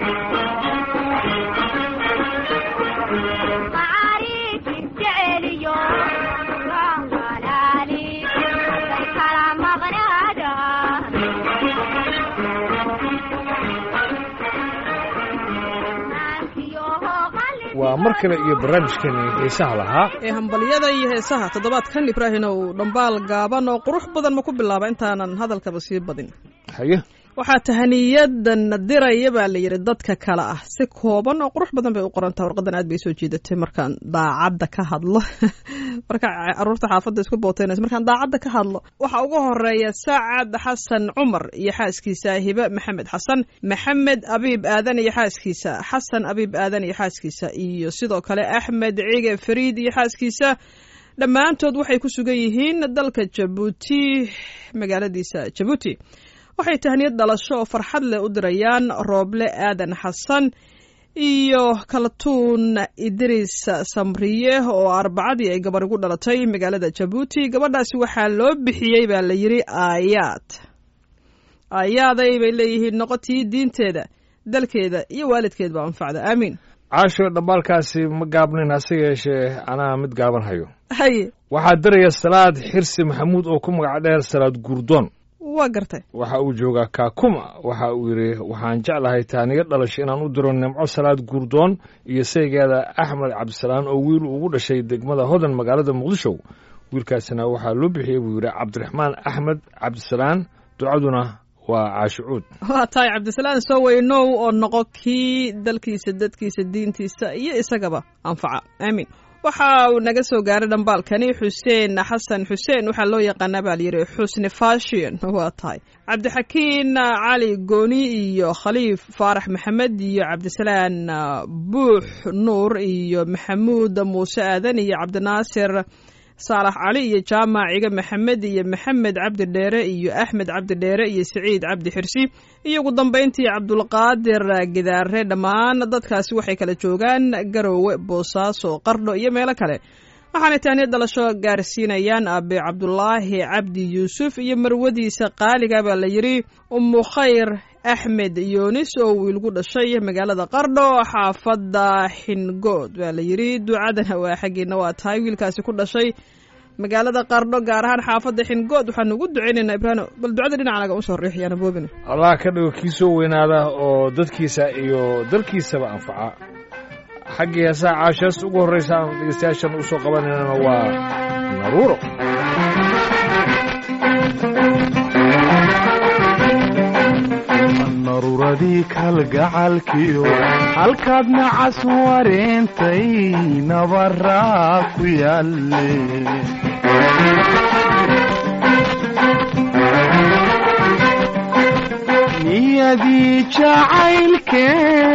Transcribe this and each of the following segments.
waa mar kale iyo barnaamijkani xiisaha lahaa ee hambalyada iyo heesaha toddobaadkan ibraahim ow dhambaal gaaban oo qurux badan ma ku bilaaba intaanan hadalkaba sii badin haye waxaa tahaniyadan diraya baa la yidhi dadka kale ah si kooban oo qurux badan bay u qorantaha warqadan aad bay soo jiidatay markaan daacadda ka hadlo marka caruurta xaafadda isku booteynayso markaan daacadda ka hadlo waxaa ugu horeeya sacad xasan cumar iyo xaaskiisa hibe maxamed xasan maxamed abiib aadan iyo xaaskiisa xasan abiib aadan iyo xaaskiisa iyo sidoo kale axmed cige fariid iyo xaaskiisa dhammaantood waxay ku sugan yihiin dalka jabuuti magaaladiisa jabuuti waxay tahniyad dhalasho oo farxad leh u dirayaan rooble aadan xasan iyo kalatuun idriis samriye oo arbacadii ay gabar igu dhalatay magaalada jabuuti gabadhaasi waxaa loo bixiyey baa la yidhi aayaad aayaaday bay leeyihiin noqotii diinteeda dalkeeda iyo waalidkeedba anfacda aamiin caasho dhambaalkaasi ma gaabnin hase yeeshee anaa mid gaaban hayo haye waxaa diraya salaad xirsi maxamuud oo ku magac dheer salaad guurdoon waa gartay waxa uu joogaa kaakuma waxa uu yidhi waxaan jeclahay taaniyo dhalasho inaan u diro nimco salaad guurdoon iyo saygeeda axmed cabdisalaan oo wiil ugu dhashay degmada hodan magaalada muqdisho wiilkaasina waxaa loo bixiyey buu yidhi cabdiraxmaan axmed cabdisalaan ducaduna waa caashicuud waa tahay cabdisalaan soo weynow oo noqo kii dalkiisa dadkiisa diintiisa iyo isagaba anfaca aamiin waxa uu naga soo gaaray dhambaalkani xuseen xasan xuseen waxaa loo yaqaanaa baa layidhi xusni fashion waa tahay cabdixakiin cali gooni iyo khaliif faarax maxamed iyo cabdisalaan buux nuur iyo maxamuud muuse aadan iyo cabdinaasir saalax cali iyo jaamac ciga maxamed iyo maxamed cabdi dheere iyo axmed cabdi dheere iyo siciid cabdi xirsi iyo ugu dambayntii cabdulqaadir gidaare dhammaan dadkaasi waxay kala joogaan garoowe boosaaso qardho iyo meelo kale waxaanay taaniya dhalasho gaarsiinayaan aabe cabdulaahi cabdi yuusuf iyo marwadiisa qaaliga baa la yidhi umu khayr axmed yoonis oo wiilgu dhashay magaalada qardho xaafadda xingood baa la yidhi ducadana waa xaggiina waa tahay wiilkaasi ku dhashay magaalada qardho gaar ahaan xaafadda xingood waxaanu ugu ducaynaynaa ibraahim bal ducada dhinaca naga usoo riixyaana boobin allah ka dhigo kii soo weynaada oo dadkiisa iyo dalkiisaba anfaca xaggii heesaha caashaas ugu horraysa aan dhegeystayaashan usoo qabanaynana waa naruuro naruuradii kalgacalkiyo halkaad nacas wareentay nabaraa ku yaalle niyadii jacaylke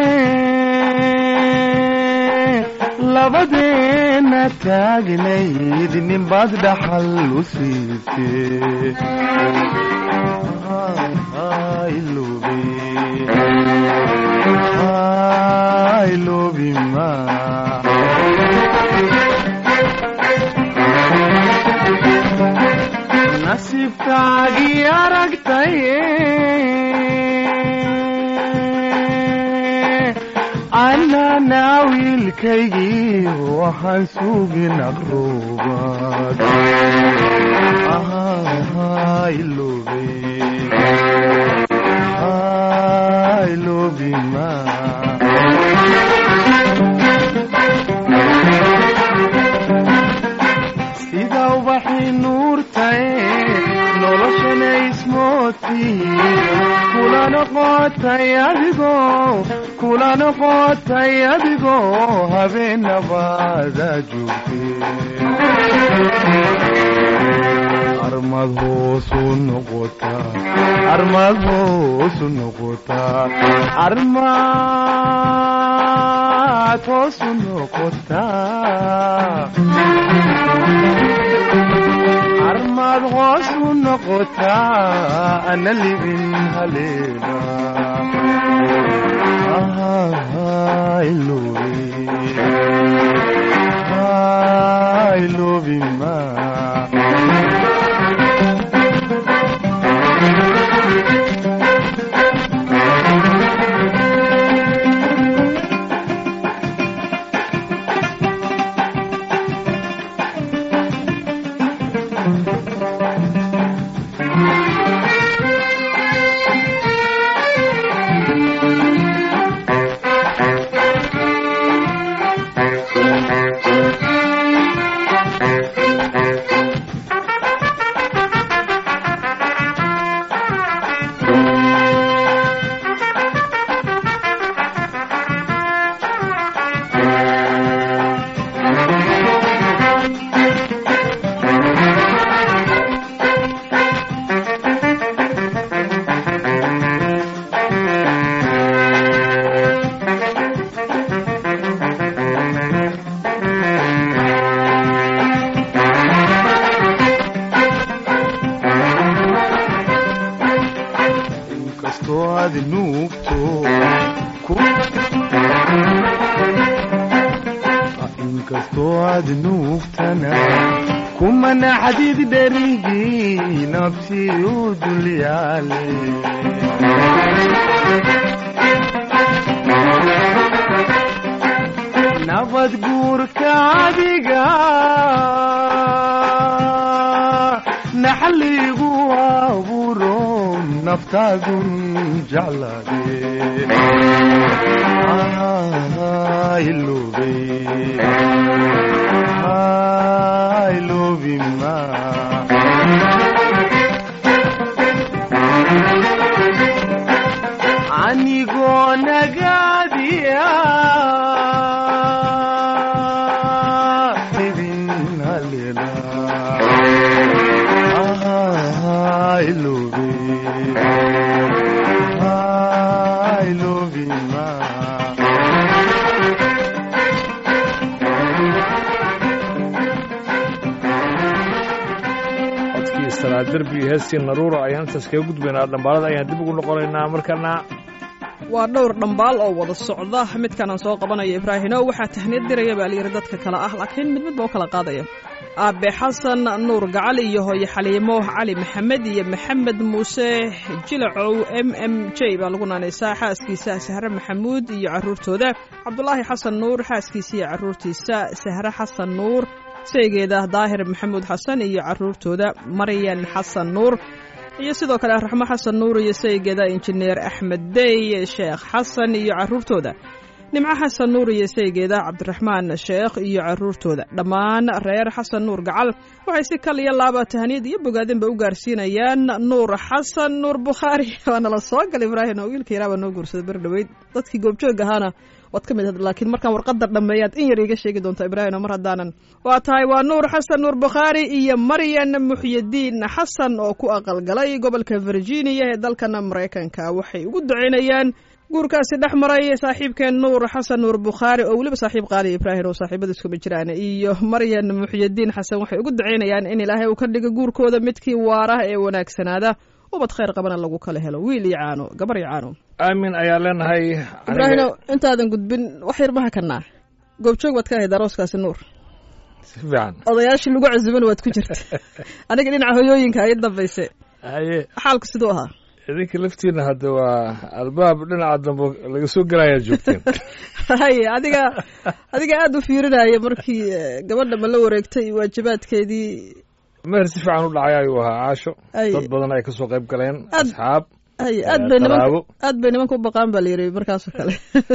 labadeenna taagnayd ninbaad dhaxal u siisee nasiibkaagii aragtay annana wiilkaygii waxaan sugin aqruubad sida ubaxii nuurtae noloshana ismoodtii kula noqotay adigoo kula noqotay adigoo habeenabaada joogtee armad hoosu noqotaa armad hoosu noqotaa armad hoosu noqotaa armad hoosu noqotaa ana libin haleena ilobima inkastoo aad nuugtana kumana xadiid dherigii nafsi u dulyaale nabad guurka adiga naxaligu abuuro naftaadun jeclaade ilobey ilobima anigoo nagaadiya idin halela ilobey ilobima codkii salaad derbi iyo heestii naruura ayaan intaas kaga gudbaynaa dhambaalada ayaan dib ugu noqonaynaa markana waa dhowr dhambaal oo wada socda midkan aan soo qabanayo ibraahino waxaa tahniyad diraya baa layidhi dadka kale ah laakiin mid midba u kala qaadaya aabe xasan nuur gacali iyo hooye xaliimo cali maxamed iyo maxamed muuse jilacow m m j baa lagu naanaysaa xaaskiisa sahre maxamuud iyo caruurtooda cabdulaahi xasan nuur xaaskiisa iyo caruurtiisa sahre xasan nuur saygeeda daahir maxamuud xasan iyo caruurtooda maryan xasan nuur iyo sidoo kale raxmo xasan nuur iyo saygeeda injineer axmed dey sheekh xasan iyo caruurtooda nimco xasan nuur iyo saygeeda cabdiraxmaan sheekh iyo caruurtooda dhammaan reer xasan nuur gacal waxay si kal iyo laaba tahniyad iyo bogaadinba u gaarsiinayaan nuur xasan nuur bukhaari waana la soo gal ibraahim oo wiilka yaraabaa noo guursaday ber dhoweyd dadkii goobjoog ahaana waad ka mid ahayd laakiin markaan warqadda dhammeeyaad in yar iiga sheegi doonta ibraahim oo mar haddaanan waa tahay waa nuur xasan nuur bukhaari iyo maryan muxyidiin xasan oo ku aqalgalay gobolka virginia ee dalkan maraykanka waxay ugu ducaynayaan guurkaasi dhex maray saaxiibkeen nuur xasan nuur bukhaari oo weliba saaxiib qaali ibraahim oo saaxiibada iskuma jiraan iyo maryan muxyidiin xasan waxay ugu ducaynayaan in ilaahay uu ka dhigo guurkooda midkii waara ee wanaagsanaada ubad khayr qabana lagu kala helo wiil iyo caano gabar iyo caano aamin ayaa leenahay ibraahino intaadan gudbin wax yar maha kanaa goobjoog baad ka ahayd arooskaasi nuur si fiican odayaashii lagu casuban waad ku jirta aniga dhinaca hoyooyinka ay dambayse haye xaalku siduu ahaa idinka laftiina hadda waa albaab dhinaca dambe laga soo gelayaa joogteen haye adiga adiga aada u fiirinaya markii eh, gabadha ma la wareegtay waajibaadkeedii meher si fiican u dhacay ayuu ahaa caasho Ay. dad badan ay kasoo qayb galeen Aad- asxaab haye Eh, aad bay nimanka qaraabo. aad bay nimanka u baqaan baa la yidhi markaasoo kale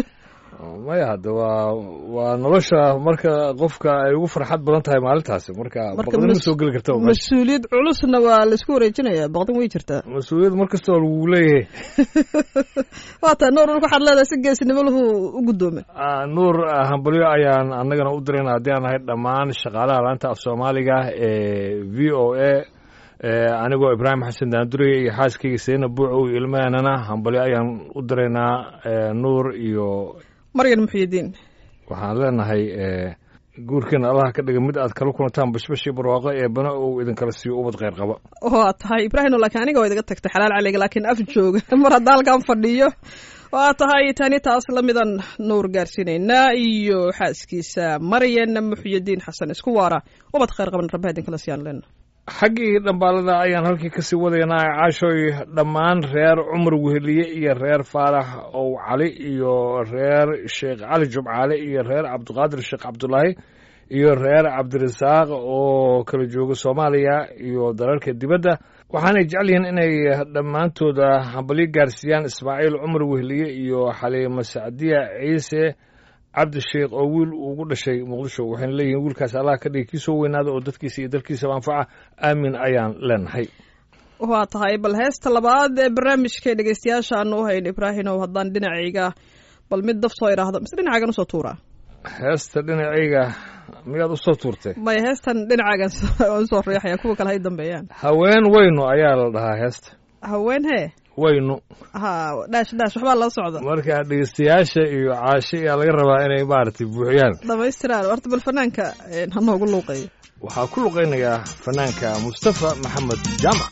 maya hadda waa waa nolosha marka qofka ay ugu farxad badan tahay maalintaasi marka Marka baqdin ma mas- soo geli karta meesha. mas-uuliyad culusna waa laisku wareejinayaa baqdin way jirtaa mas-uuliyad mar kastoo lagu leeyahay waa taa nuur waxaad leedahay si geesinimo lahu u guddoome Ah, nuur ah, hambalyo ayaan annagana u dirayna haddii aan nahay dhammaan shaqaalaha laanta af soomaaliga ee v o a anigoo ibraahim xasan daandureye iyo xaaskayga sayna buuco iyo ilmahanana hambalyo ayaan u diraynaa eh, nuur iyo maryan muxyidiin waxaan leenahay eh, guurkiina allaha ka dhiga mid aad kala kulantaan bashbashii barwaaqo ee bana uu idinkala siiyo ubad kheyr qaba waa tahay ibraahim laakiin aniga waa idaga tagtay xalaal caliga laakiin af jooga mar hadda halkan fadhiyo waa tahay tani taas lamidan nuur gaarsiinaynaa iyo xaaskiisa maryan muxyidiin xasan isku waara ubad khayr qaban rabbaha idinkala siyaan leena xaggii dhambaalada ayaan halkii kasii wadaynaa caashoy dhammaan reer cumar weheliye iyo reer faarax ow cali iyo reer sheekh cali jumcaale iyo reer cabdiqaadir sheekh cabdulaahi iyo reer cabdirasaaq oo kala jooga soomaaliya iyo dalalka dibadda waxaanay jecel yihiin inay dhammaantooda hambalyo gaarsiiyaan ismaaciil cumar weheliye iyo xaliimo sacdiya ciise cabdisheekh oo wiil ugu dhashay muqdisho waxayna leeyihiin wiilkaas allah ka dhigi kii soo weynaada oo dadkiisa iyo dalkiisaba anfaca aamin ayaan leenahay waa tahay bal heesta labaad ee barnaamijka dhegeystayaasha aanu u hayn ibraahimow haddaan dhinacayga bal mid daf soo idhaahdo mise dhinacaagan usoo tuuraa heesta dhinacayga miyaad u soo tuurtay maya heestan dhinacaagan usoo riixaya kuwa kale hay dambeeyaan haween weynu ayaa la dhahaa heesta haween hee weynu ha dhaash dhaash waxbaa la socda marka dhegeystayaasha iyo caasho ayaa laga rabaa inay maaragtay buuxiyaan dhamaystiraan horta bal fanaanka een, ha noogu luuqeeyo waxaa ku luqaynayaa fanaanka mustafa maxamed jaamac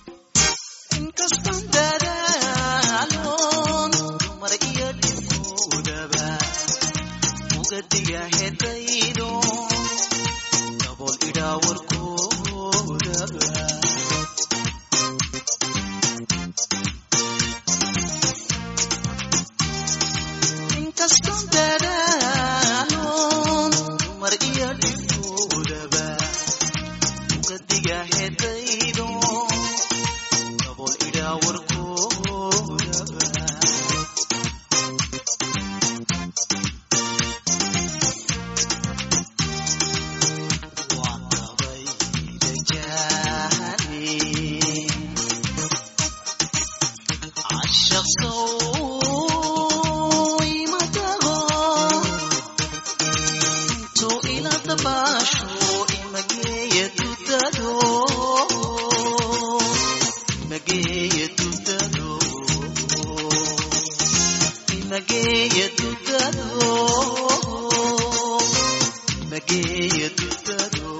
inkastaan dadaaloon dumar iyo dhibkoodaba ugadiga hedaydo dabool idhaa warkoodaba inkaston dadaaloon dumar iyo dhibkoodaba ugadiga hedaydo dabool idhaa warkoodaba Mageia do Tarô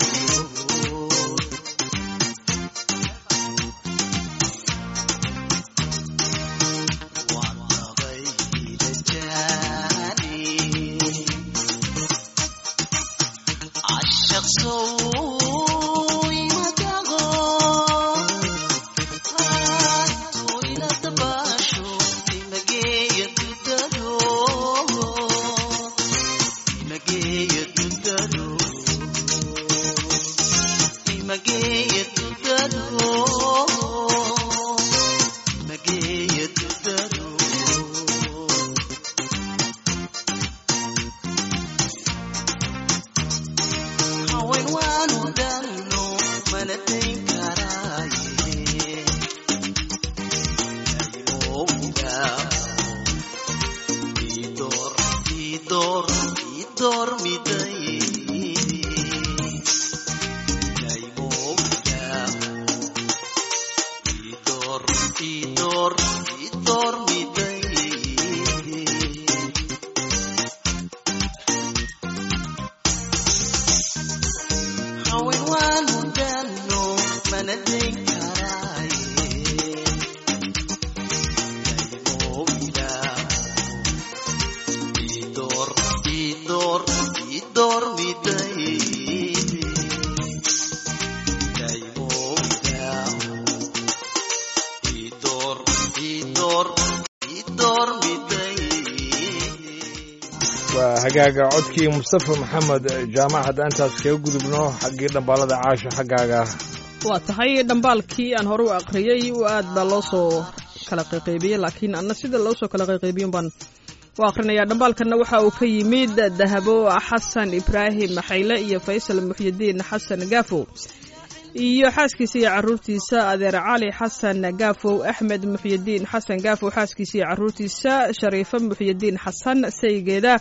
Mageia do Tarô Mageia do Tarô haween waanu dhalno mana dayn karaaye yaymowga idoor idoor idoor miday yaymowga idoor idoor idoor miday haween waanu dhalno mana dayn karaaye yaymowga idoor idoor idoor miday yaymowga idoor idoor idoor miday waa hagaaga codkii mustafa maxamed jaamac hadda intaas kaga gudubno xaggii dhambaalada caasho xaggaaga waa tahay dhambaalkii aan hore u aqriyey u aad baa loo soo kala qayqaybiyey laakiin anna sida loo soo kala qayqaybiyon baan u aqrinayaa dhambaalkanna waxa uu ka yimid dahabo xasan ibraahim xayle iyo faysal muxyidiin xasan gaafow iyo xaaskiisa iyo caruurtiisa adeer cali xasan gaafow axmed muxyidiin xasan gaafow xaaskiisa iyo caruurtiisa shariifo muxyidiin xasan saygeeda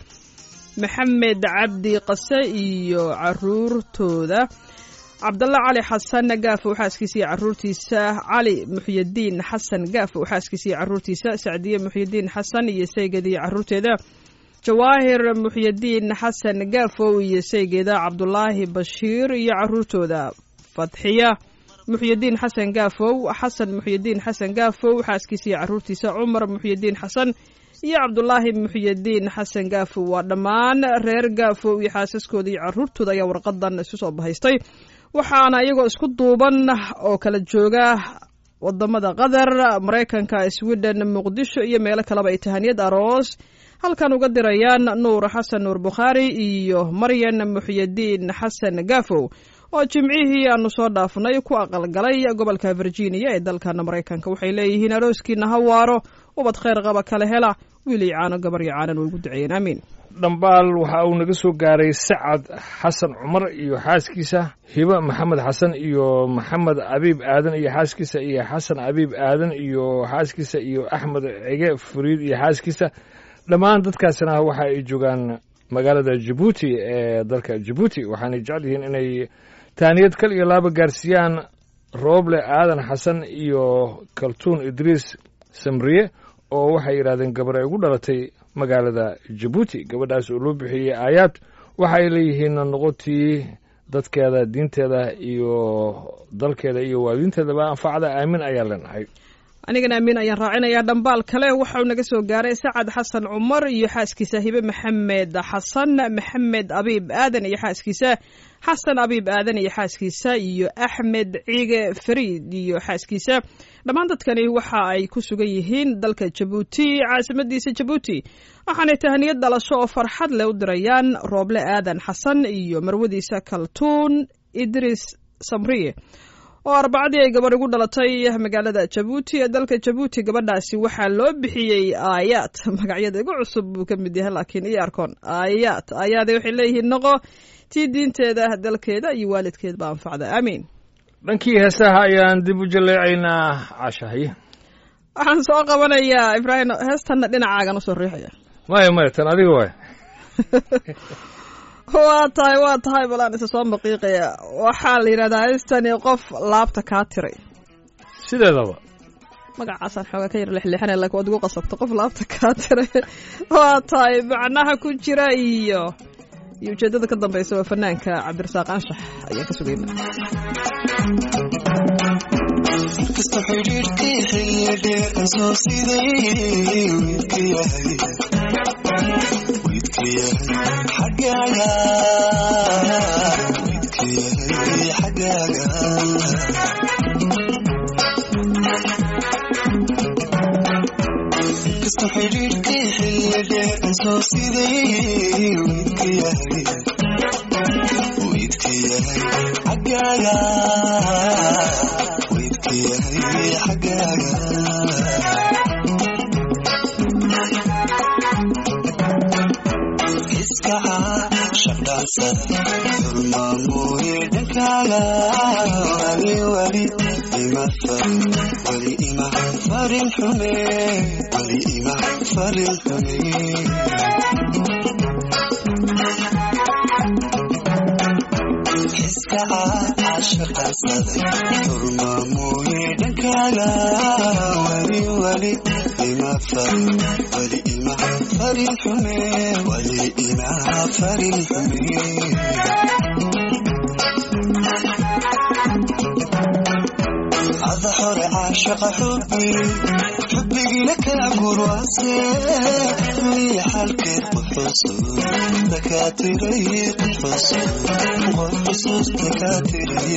maxamed cabdi qase iyo caruurtooda cabdalla cali xasan gaafow xaaskiisa iyo caruurtiisa cali muxyidiin xasan gaafow xaaskiisa iyo caruurtiisa sacdiye muxyidiin xasan iyo saygeeda iyo caruurteeda jawaahir muxyidiin xasan gaafow iyo saygeeda cabdulaahi bashiir iyo caruurtooda fatxiya muxyidiin xasan gaafow xasan muxyidiin xasan gaafow xaaskiisa iyo caruurtiisa cumar muxyidiin xasan iyo cabdulaahi muxyidiin xasan gaafow waa dhammaan reer gaafow iyo xaasaskooda iyo caruurtooda ayaa warqadan isu soo bahaystay waxaana iyagoo isku duuban oo kala jooga wadamada qatar maraykanka sweden muqdisho iyo meelo kaleba ay tahaniyad aroos halkan uga dirayaan nuur xasan nuur bukhaari iyo maryan muxyidiin xasan gaafow oo jimcihii aanu soo dhaafnay ku aqalgalay gobolka virginia ee dalkan maraykanka waxay leeyihiin arooskiina ha waaro ubad khayr qaba kala hela wiil iyo caano gabar iyo caanan way ugu duceeyeen aamiin dhambaal waxa uu naga soo gaaray sacad xasan cumar iyo xaaskiisa hiba maxamed xasan iyo maxamed abiib aadan iyo xaaskiisa iyo xasan abiib aadan iyo xaaskiisa iyo axmed cige furiid iyo xaaskiisa dhammaan dadkaasina waxa ay joogaan magaalada jabuuti ee dalka jabuuti waxaanay jecel yihiin inay taaniyad kal iyo laaba gaarsiiyaan rooble aadan xasan iyo kaltuun idriis samriye oo waxay yidhahdeen gabar ay ugu dhalatay magaalada jabuuti gabadhaas oo loo bixiyey aayaad waxa ay leeyihiin noqotii dadkeeda diinteeda iyo dalkeeda iyo waalidiinteedaba anfacda aamin ayaa leenahay anigana amiin ayaan raacinayaa dhambaal kale waxauu naga soo gaaray sacad xasan cumar iyo xaaskiisa hibe maxamed xasan maxamed abiib aadan iyo xaaskiisa xasan abiib aadan iyo xaaskiisa iyo axmed ciige fariid iyo xaaskiisa dhammaan dadkani waxa ay ku sugan yihiin dalka jabuuti caasimadiisa jabuuti waxaanay tahaniyad dhalasho oo farxad leh u dirayaan rooble aadan xasan iyo marwadiisa kaltuun idris samriye oo arbacadii ay gabadh igu dhalatay magaalada jabuuti ee dalka jabuuti gabadhaasi waxaa loo bixiyey aayaad magacyada igu cusub buu ka mid yahay laakiin iyo arkoon aayaad aayaade waxay leeyihiin noqo tii diinteeda dalkeeda iyo waalidkeedba anfacda aamiin dhankii heesaha ayaan dib u jaleecaynaa cashahay waxaan soo qabanayaa ibraahim heestanna dhinacaagan usoo riixaya maya maya tan adiga waay waa tahay waa tahay balaan isa soo maqiiqaya waxaa la yidhahdaa heestani qof laabta kaa tiray sideedaba magacaasaan xoogaa ka yar lexleexanay laakiin waad igu qasabta qof laabta kaa tiray waa tahay macnaha ku jira iyo iyo ujeeddada ka dambeysa waa fanaanka cabdirasaaq anshax ayaan ka sugayna kasta xidhiidhkii xilli dheer soo siday wiidka yahay wiidka yahay xaggaaga wiidka yahay xaggaaga kasta xidhiidhkii xilli dheer soo siday wiidka yahay wiidka yahay xaggaaga wiidka yahay xaggaaga iskaca shaqdhaansada dulmaamuye dhankaaga wali wali ima farin wali ima farin xume wali ima farin xume iskaca shaqaansaday dulmaamuye dhankaaga wali wali ima farin wali ima farin xume wali ima farin xume ada hore caashaqa xubbi xubbigina kala gurwaase liya xalkeed quxusu dakaatiray quxusu qof xusuus dakaatiray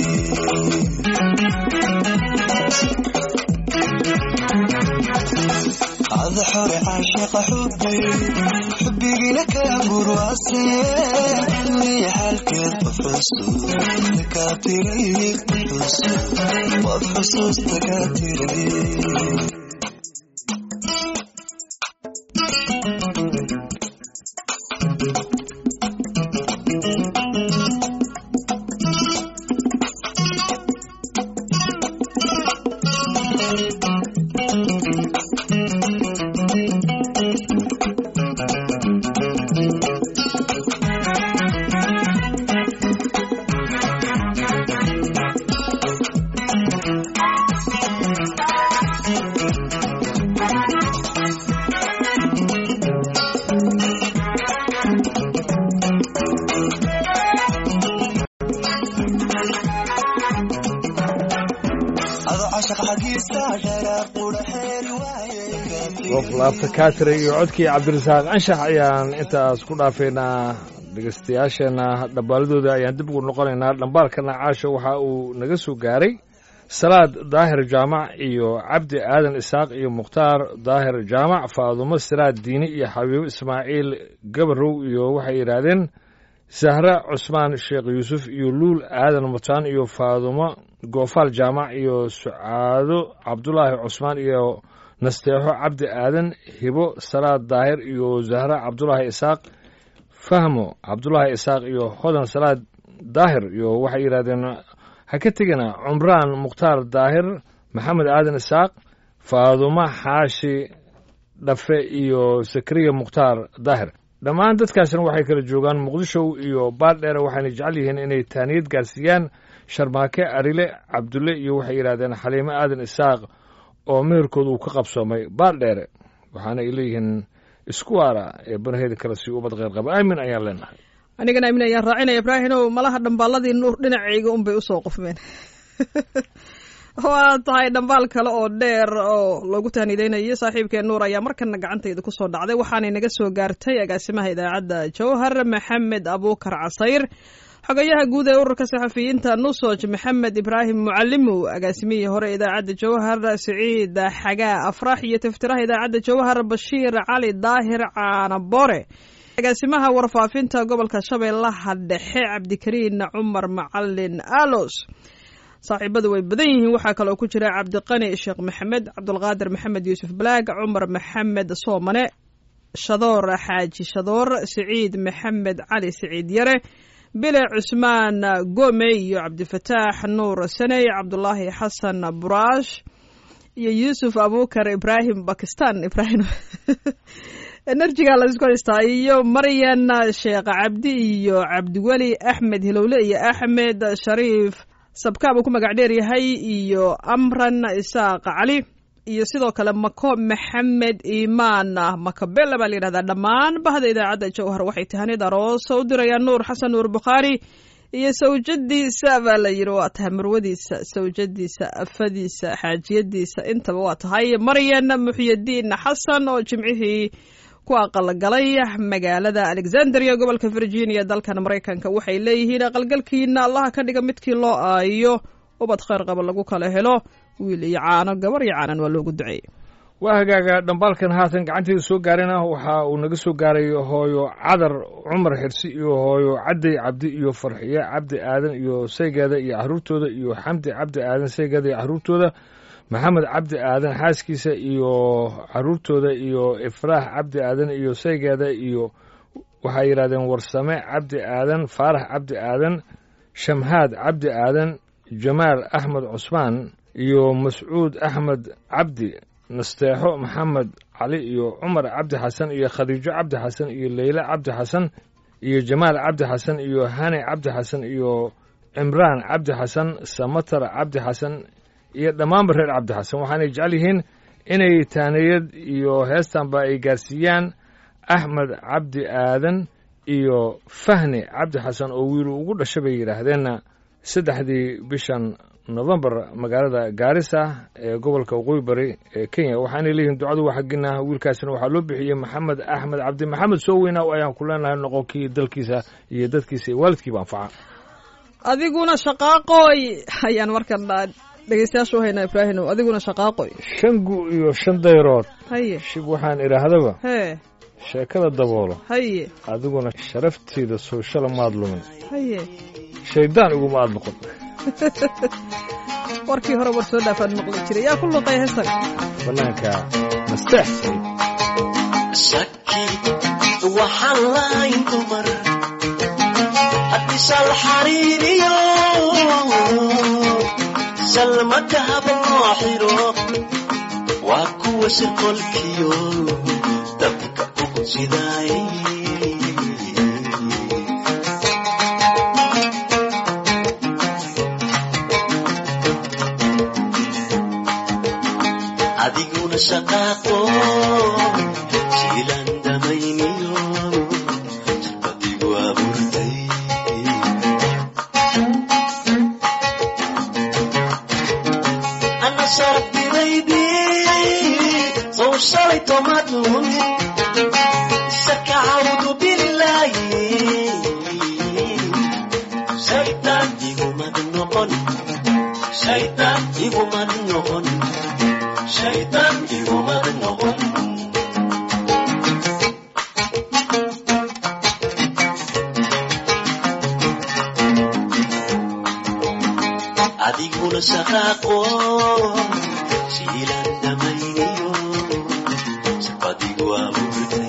ada xore caashaqa xubbi xubbigina kala gurwaase liya xalkeed quxusu dakaatiray quxusu qof xusuus dakaatiray adoo cashaq xagiisa dharaar qudha xeeri waaye qof laabta kaatira iyo codkii cabdirasaaq anshax ayaan intaas ku dhaafaynaa dhegeystayaasheenna dhambaaladooda ayaan dib ugu noqonaynaa dhambaalkana caasha waxa uu naga soo gaaray salaad daahir jaamac iyo cabdi aadan isaaq iyo mukhtaar daahir jaamac faadumo siraad diini iyo xabiibo ismaaciil gabarow iyo waxay yidhaahdeen sahre cusmaan sheekh yuusuf iyo luul aadan mutaan iyo faadumo goofaal jaamac iyo sucaado cabdulaahi cusmaan iyo nasteexo cabdi aadan hibo salaad daahir iyo zahre cabdulaahi isaaq fahmo cabdulaahi isaaq iyo hodan salaad daahir iyo waxay yidhahdeen ha ka tegina cumraan mukhtaar daahir maxamed aadan isaaq faadumo xaashi dhafe iyo sakariya mukhtaar daahir dhammaan dadkaasna waxay kala joogaan muqdisho iyo baaldheere waxayna jecel yihiin inay taaniyad gaarsiiyaan sharmaake arile cabdulle iyo waxay yidhahdeen xaliimo aadan isaaq oo meherkooda uu ka qabsoomay baaldheere waxaana ay leeyihiin isku waara ee banaheeda kale si ubad qeyr qaba aamin ayaan leenahay anigana aamin ayaan raacinaya ibraahimow malaha dhambaaladii nuur dhinacayga unbay usoo qofmeen waa tahay dhambaal kale oo dheer oo loogu tahnideynayo saaxiibkeen nuur ayaa markana gacantayda kusoo dhacday waxaanay naga soo gaartay agaasimaha idaacadda jowhar maxamed abuukar casayr xogayaha guud ee ururka saxafiyiinta nusoj maxamed ibraahim mucalimow agaasimihii hore idaacadda jowhar siciid xagaa afrax iyo tiftiraha idaacadda jowhar bashiir cali daahir caanabore agaasimaha warfaafinta gobolka shabeellaha dhexe cabdikariin cumar macalin alos saaxiibadu way badan yihiin waxaa kaloo ku jira cabdiqani sheekh maxamed cabdulqaadir maxamed yuusuf balaag cumar maxamed soomane shadoor xaaji shadoor siciid maxamed cali siciid yare bile cusmaan gome iyo cabdifataax nuur saney cabdulaahi xasan buraash iyo yuusuf abukar ibraahim bakistan ibraahim enerjiga la isku haystaa iyo maryan sheekh cabdi iyo cabdiweli axmed hilowle iyo axmed shariif sabkaab uu ku magac dheer yahay iyo amran isaaq cali iyo sidoo kale mako maxamed iimaan makabela baa la yidhahdaa dhammaan bahda idaacadda jowhar waxay tahanid aroos u dirayaan nuur xasan nuur bukhaari iyo sawjadiisa baa la yidhi waa tahay marwadiisa sawjadiisa afadiisa xaajiyadiisa intaba waa tahay maryan muxyadiin xasan oo jimcihii ku aqalgalay magaalada alexandria gobolka virginia dalkan maraykanka waxay leeyihiin aqalgalkiina allaha ka dhiga midkii loo aayo ubad khayr qaba lagu kala helo wiil iyo caano gabar iyo caanan waa loogu duceeyey waa hagaaga dhambaalkan haatan gacanteeda soo gaarana waxa uu naga soo gaaray hooyo cadar cumar xirsi iyo hooyo cadday cabdi iyo farxiye cabdi aadan iyo saygeeda iyo caruurtooda iyo xamdi cabdi aadan saygeeda iyo caruurtooda maxamed cabdi aadan xaaskiisa iyo caruurtooda iyo ifraax cabdi aadan iyo saygeeda iyo waxay yidhahdeen warsame cabdi aadan faarax cabdi aadan shamhaad cabdi aadan jamaal axmed cusmaan iyo mascuud axmed cabdi nasteexo maxamed cali iyo cumar cabdi xasan iyo khadiijo cabdi xasan iyo leyle cabdi xasan iyo jamaal cabdi xasan iyo hani cabdi xasan iyo cimraan cabdi xasan samatar cabdi xasan iyo dhammaanba reer cabdi xasan waxaanay jecel yihiin inay taaniyad iyo heestanba ay gaarsiiyaan axmed cabdi aadan iyo fahni cabdi xasan oo wiilu ugu dhasha bay yidhaahdeenna saddexdii bishan novembar magaalada gaarisa ee gobolka waqooyi bari ee kenya waxaanay leeyihiin ducadu waa xaggina wiilkaasina waxaa loo bixiyey maxamed axmed cabdi maxamed soo weynaa ayaan ku leenahay noqonkii dalkiisa iyo dadkiisa iyo waalidkiiba anfaca adiguna shaqaaqooy ayaan markan dhegeystayaasha u haynaa ibraahimow adiguna shaqaaqoy shan gu iyo shan dayrood haye shib waxaan idhaahdaba hee sheekada daboolo haye adiguna sharaftiida sooshal maad lumin haye shayddaan iguma aad noqon warkii hore war soo dhaafaan maqli jiray yaa ku luqay heestan bannaanka nasteex shaki waxaan lahayn dumar haddii shal xariiriyo shalmadahaba loo xiro waa kuwa shirqolkiyo dabka ugu jidaay adiguna shaqaaqo jiilan damayniyo jarbadigu abuurtay ana sharabtidaydi sow shalay tomadun shaka cawdu bilaayi shaytaan igumad noqon shaytaan igumad noqon shaytaan igumad noqon adiguna shaqaaqo shiilan damayniyo shaqadigu abuurtay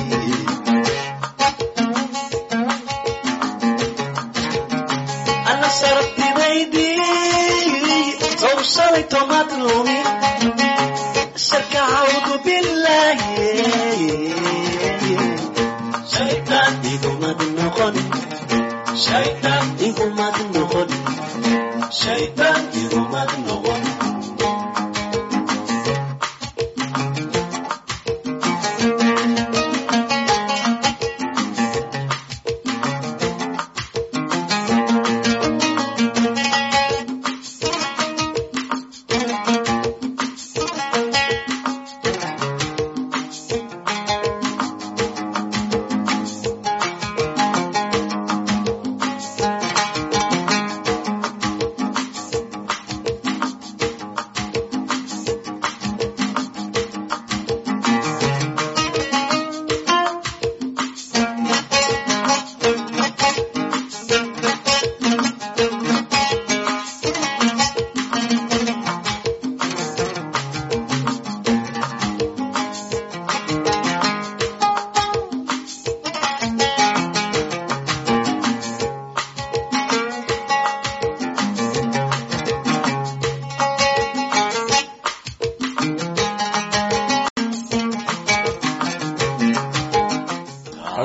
ana sharabtidaydi sow shalay tomad lumin shaka cawdu bilaahi shaytaan igumad noqon shaytaan igumad noqon shaytaan igumad noqon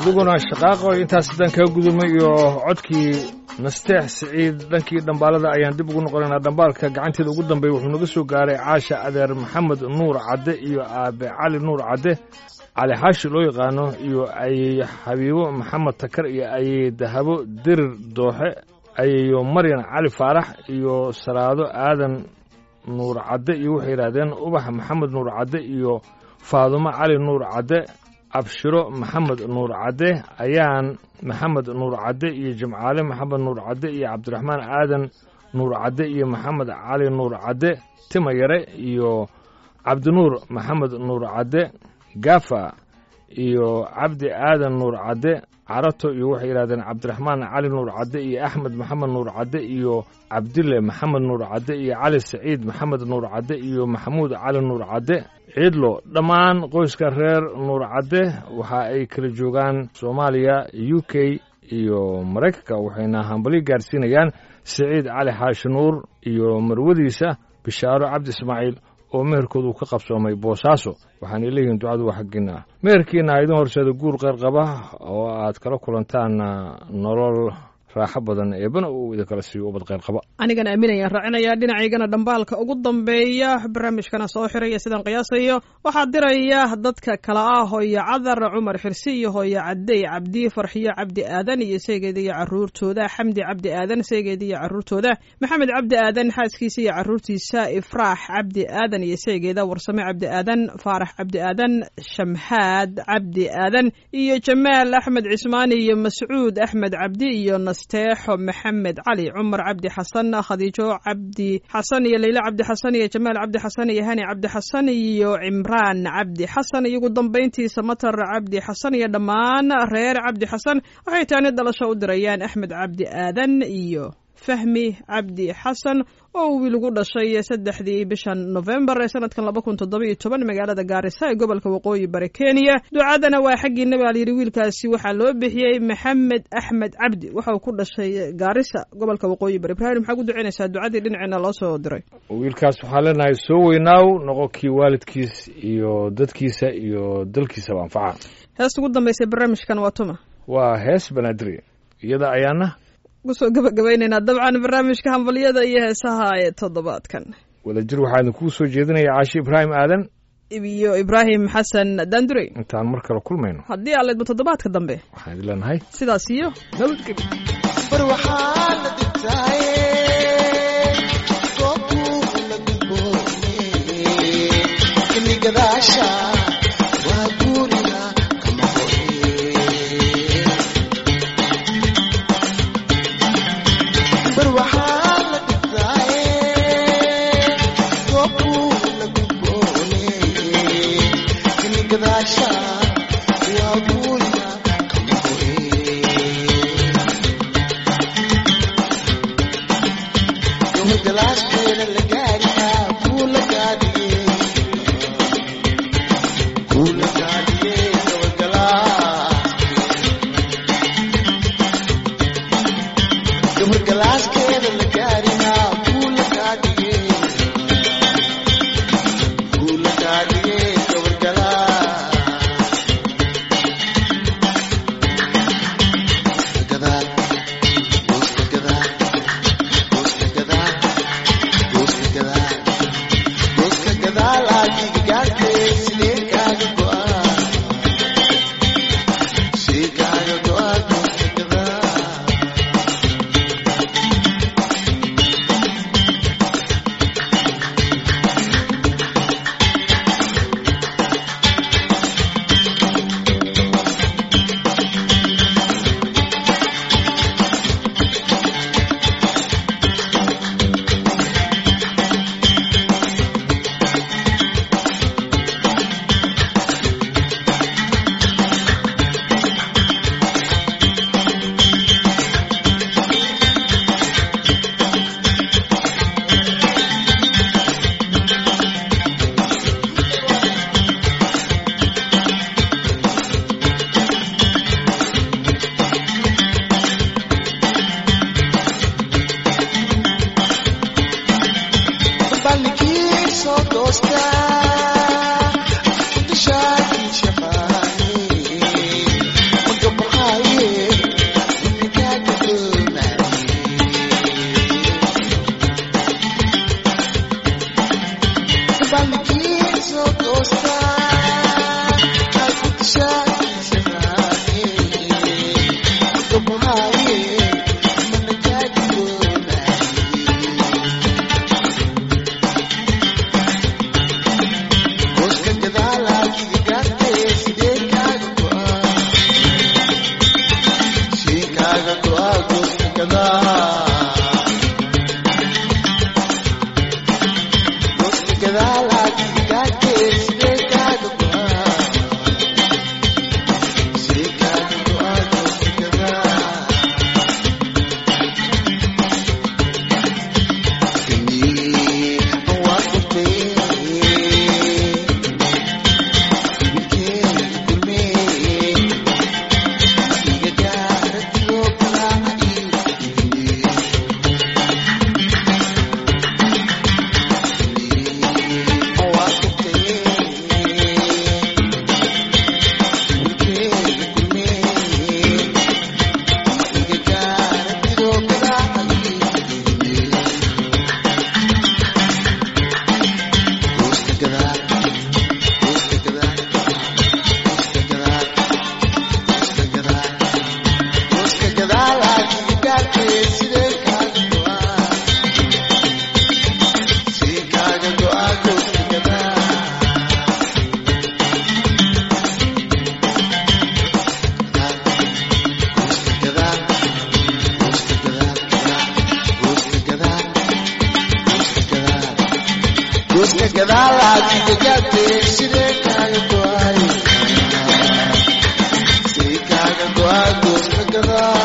adiguna shaqaaqo intaas haddaan kaga gudubnay iyo codkii nasteex siciid dhankii dhambaalada ayaan dib ugu noqonaynaa dhambaalka gacanteeda ugu dambeeya wuxuu naga soo gaaray caasha adeer maxamed nuur cadde iyo aabe cali nuur cadde cali xaashi loo yaqaano iyo ayey xabiibo maxamed takar iyo ayey dahabo dirir dooxe ayeyo maryan cali faarax iyo salaado aadan nuur cadde iyo waxay yidhaahdeen ubax maxamed nuur cadde iyo faadumo cali nuur cadde abshiro maxamed nuur cadde ayaan maxamed nuur cadde iyo jimcaale maxamed nuur cadde iyo cabdiraxmaan aadan nuur cadde iyo maxamed cali nuur cadde tima yare iyo cabdinuur maxamed nuur cadde gafa iyo cabdi aadan nuur cadde carato iyo waxay yidhahdeen cabdiraxmaan cali nuur cadde iyo axmed maxamed nuur cadde iyo cabdille maxamed nuur cadde iyo cali saciid maxamed nuur cadde iyo maxamuud cali nuur cadde ciidlo dhammaan qoyska reer nuur cadde waxa ay kala joogaan soomaaliya u k iyo maraykanka waxayna hambali gaarsiinayaan saciid cali xaashi nuur iyo marwadiisa bishaaro cabdi ismaaciil oo meherkoodu ka qabsoomay boosaaso waxaanay leeyihiin ducadu waa xaggiina meherkiina idin horseeda guur qeyrqaba oo aad kala kulantaan nolol raaxo badan eebana uu idinkala siiyo ubad qeyrqaba anigana aaminayaan raacinayaa dhinacaygana dhambaalka ugu dambeeya barnaamijkana soo xiraya sidaan qiyaasayo waxaa diraya dadka kale ah hooyo cadar cumar xirsi iyo hooyo cadey cabdi farxiyo cabdi aadan iyo seegeeda iyo caruurtooda xamdi cabdi aadan seegeeda iyo caruurtooda maxamed cabdi aadan xaaskiisa iyo caruurtiisa ifraax cabdi aadan iyo seegeeda warsame cabdi aadan faarax cabdi aadan shamhaad cabdi aadan iyo jamaal axmed cismaani iyo mascuud axmed cabdi iyo nasteexo maxamed cali cumar cabdi xasan khadiijo cabdi xasan iyo leyla cabdi xasan iyo jamaal cabdi xasan iyo hani cabdi xasan iyo cimraan cabdi xasan iyo ugu dambayntiisa matar cabdi xasan iyo dhammaan reer cabdi xasan waxay taani dhalasho u dirayaan axmed cabdi aadan iyo fahmi cabdi xasan oo wiil ugu dhashay saddexdii bishan nofembar ee sanadkan laba kun toddoba iyo toban magaalada gaarisa ee gobolka waqooyi bari kenya ducadana waa xaggiina baa layidhi wiilkaasi waxaa loo bixiyey maxamed axmed cabdi waxa uu ku dhashay gaarisa gobolka waqooyi bari ibrahim maxaa ku ducaynaysaa ducadii dhinaceena loo soo diray wiilkaas waxaan leenahay soo weynaaw noqo kii waalidkiis iyo dadkiisa iyo dalkiisaba anfaca heesta ugu dambaysa barnaamijkan waa tuma waa hees banaadir iyada ayaana kusoo gabagabaynaynaa dabcan barnaamijka hambalyada iyo heesaha ee toddobaadkan wadajir waxaa idinkuu soo jeedinaya caashi ibraahim aadan iyo ibraahim xasan daandurey intaan mar kale kulmayno haddii aan leedmo toddobaadka dambe waxaan idin leenahay sidaas iyo nabadgelyo bar waxaa la dhigtaaye goobtuu la gudboone ini gadaasha waa guuriga kama hore bar waxaa la dhigtaaye goobtuu la gudboone ini gadaasha waa guuriga kama hore galaaskeena la gaariyaa kuu la gaadhiye Guska gadala kigagate side kaga goay Sikaga goay guska gadala